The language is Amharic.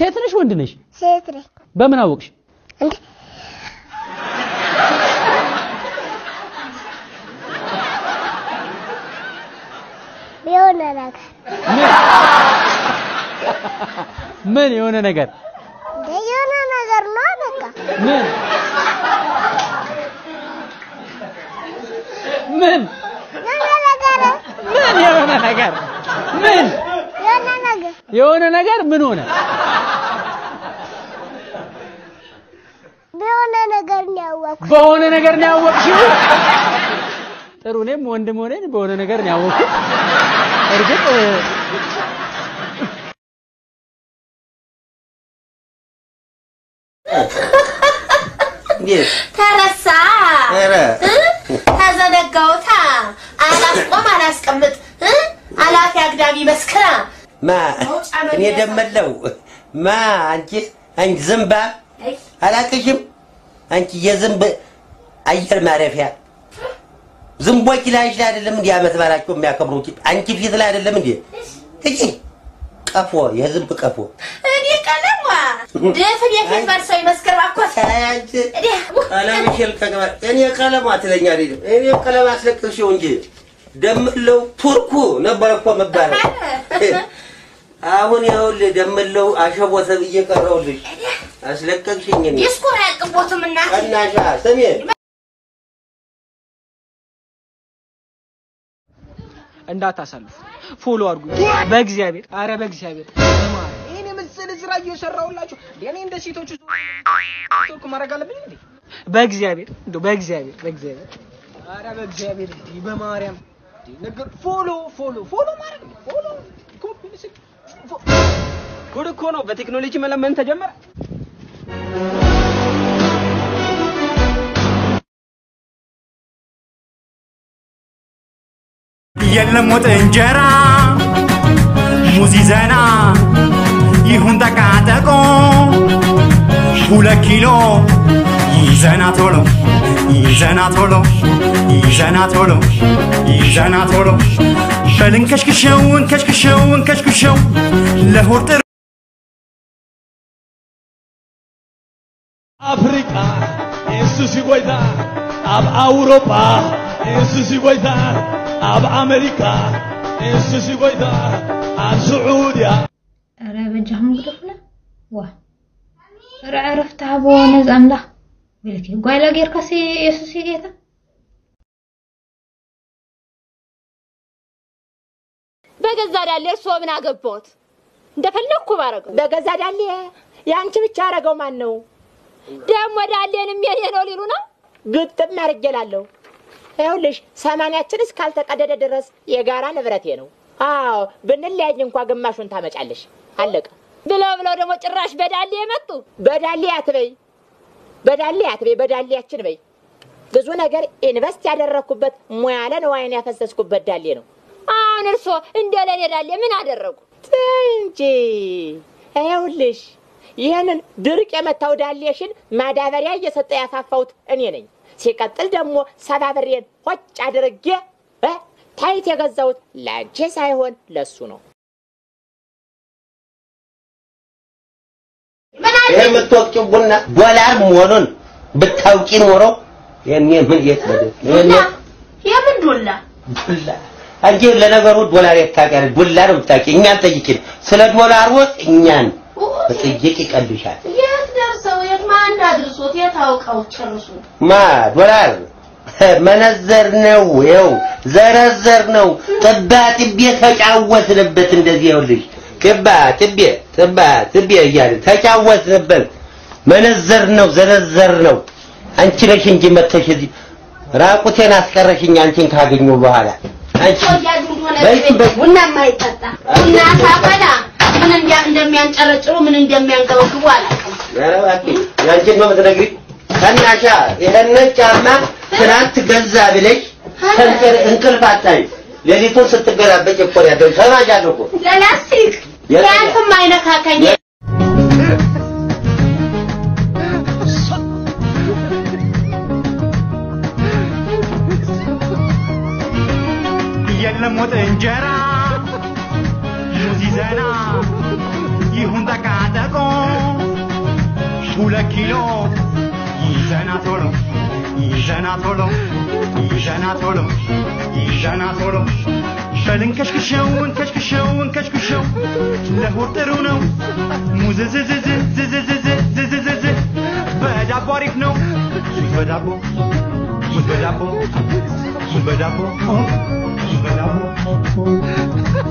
ሴት ነሽ ወንድ ነሽ? ሴት ነኝ። በምን አወቅሽ? እንዴ የሆነ ነገር ምን የሆነ ነገር እንደ የሆነ ነገር ነው በቃ ምን ምን የሆነ ነገር ምን የሆነ ነገር ምን የሆነ ነገር የሆነ ነገር ምን ሆነ? በሆነ ነገር ነው ያወቅኩት። በሆነ ነገር ነው ያወቅሽው? ጥሩ እኔም ወንድም ሆነን በሆነ ነገር ነው ያወቅኩት። እርግጥ እንዴት ተረሳ ኧረ እ? ተዘነጋውታ አላስቆም አላስቀምጥ እ? አላፊ አግዳሚ መስክራ ማ እኔ ደመለው ማ አንቺ አንቺ ዝምባ አላቅሽም አንቺ የዝንብ አየር ማረፊያ ዝንቦች ላይሽ ላይ አይደለም እንዲህ ዓመት በዓላቸው የሚያከብሩት አንቺ ፊት ላይ አይደለም እንዴ እጂ ቀፎ የዝንብ ቀፎ እኔ ቀለሟ ድፍን የፊት መልሰው ይመስክር ባኮት አንቺ ቀለምሽን ከገባ እኔ ቀለሟ ትለኛ አይደለም እኔ ቀለም አስለቅሽው እንጂ ደምለው ቱርኩ ነበር እኮ መባለው አሁን ይኸውልህ ደምለው አሸቦ ተብዬ ቀረውልሽ አስለቀቅሽኝ እኔ ዲስኩር አያቅቦትም እና ቀናሻ ስሜ እንዳታሳልፉ ፎሎ አድርጉ። በእግዚአብሔር አረ በእግዚአብሔር ይሄን የመሰለ ስራ እየሰራሁላችሁ እኔ እንደ ሴቶቹ ቶክ ማድረግ አለብኝ እንዴ? በእግዚአብሔር እንደው በእግዚአብሔር በእግዚአብሔር አረ በእግዚአብሔር እንዴ በማርያም እንዴ ነገር ፎሎ ፎሎ ፎሎ ማድረግ ነው ፎሎ ኮፒ ምስል ፎ- ጉድ እኮ ነው። በቴክኖሎጂ መለመን ተጀመረ። የለም ወጥ እንጀራ ሙዝ ይዘና ይሁን ጠቃጠቆ ሁለት ኪሎ ይዘና ቶሎ ይዘና ቶሎ ይዘና ቶሎ ይዘና ቶሎ በልን ከሽክሸውን ከሽክሸውን ከሽክሸው ለሆድ ጥር አፍሪካ እሱ ሲጎይታ ኣብ ኣውሮጳ እሱ ሲጎይታ ኣብ ኣሜሪካ እሱ ሲጎይታ ኣብ ስዑድያ ኧረ በጃህም ግደፍለ ዋ ኧረ ዕረፍቲ ሃቦ ነዚ ኣምላኽ ብልኪ ጓይላ ጌርካሲ የሱስ ጌታ በገዛ ዳሌ እርስዎ ምን አገባዎት? እንደፈለግኩ ባረገው። በገዛ ዳሌ የአንቺ ብቻ ያደረገው ማን ነው? ደግሞ ዳሌንም የኔ ነው ሊሉ ነው። ግጥም ያርጌላለሁ። ይኸውልሽ ሰማንያችን እስካልተቀደደ ድረስ የጋራ ንብረቴ ነው። አዎ ብንለያይ እንኳ ግማሹን ታመጫለሽ። አለቀ። ብለው ብለው ደግሞ ጭራሽ በዳሌ የመጡ በዳሌ አትበይ፣ በዳሌ አትበይ፣ በዳሌያችን በይ። ብዙ ነገር ኢንቨስት ያደረግኩበት ሙያለ ንዋይን ያፈሰስኩበት ዳሌ ነው አሁን እርስዎ እንደ ለኔ ዳሌ ምን አደረጉ? ተይ እንጂ። ይኸውልሽ ይህንን ድርቅ የመታው ዳሌሽን ማዳበሪያ እየሰጠ ያፋፋሁት እኔ ነኝ። ሲቀጥል ደግሞ ሰባብሬን ሆጭ አድርጌ እ ታይት የገዛሁት ለአንቺ ሳይሆን ለሱ ነው። ይሄ የምትወቅጭው ቡና ዶላር መሆኑን ብታውቂ ኖሮ የኔ ምን የት በደ የኔ የምን ዱላ? ዱላ አንቺ ለነገሩ ዶላር የታውቂያለሽ ዱላ ነው የምታውቂ እኛን ጠይቂን ስለ ዶላር ወጥ እኛን በጥይቅ ይቀልሻል የት ደርሰው የት ማን አድርሶት የት አውቀው ጨርሱ። ማ ዶላር መነዘር ነው ይኸው ዘረዘር ነው ጥባ ጥቤ ተጫወትንበት እንደዚህ ይኸውልሽ ጥባ ጥቤ ጥባ ጥቤ እያልን ተጫወትንበት መነዘር ነው ዘረዘር ነው አንቺ ነሽ እንጂ መተሽ እዚህ ራቁቴን አስቀረሽኝ አንቺን ካገኘሁ በኋላ አንቺ በይ በይ ቡና የማይጠጣ ቡና ሳፈላ ምን እንዲያ እንደሚያንጨረጭሩ ምን እንደሚያንገበግቡ አላውቅም። ኧረ እባክሽ ያንቺን ነው የምትነግሪኝ ከናሻ ይሄንን ጫማ ትናንት ገዛ ብለሽ ተንቀር እንቅልፍ አጣኝ ሌሊቱን ስትገላበጭ እኮ ነው ያደረግሽ ሰማሻለሁ እኮ ለላስቲክ የት- ያንተም አይነካከኝ። የለም ወጥ እንጀራ ሙዝ ይዘና ይሁን ጠቃጠቆ በኪሎ ይዘና ቶሎ ይዘና ቶሎ ይዘና ቶሎ ይዘና ቶሎ በልን ከሽክሸውን ከሽክሸውን ከሽክሸው ለሆድ ጥሩ ነው ሙዝዝዝዝዝዝዝዝዝዝዝ በዳቦ አሪፍ ነው ሙዝ በዳቦ ሙዝ በዳቦ ሙዝ በዳቦ ሙዝ በዳቦ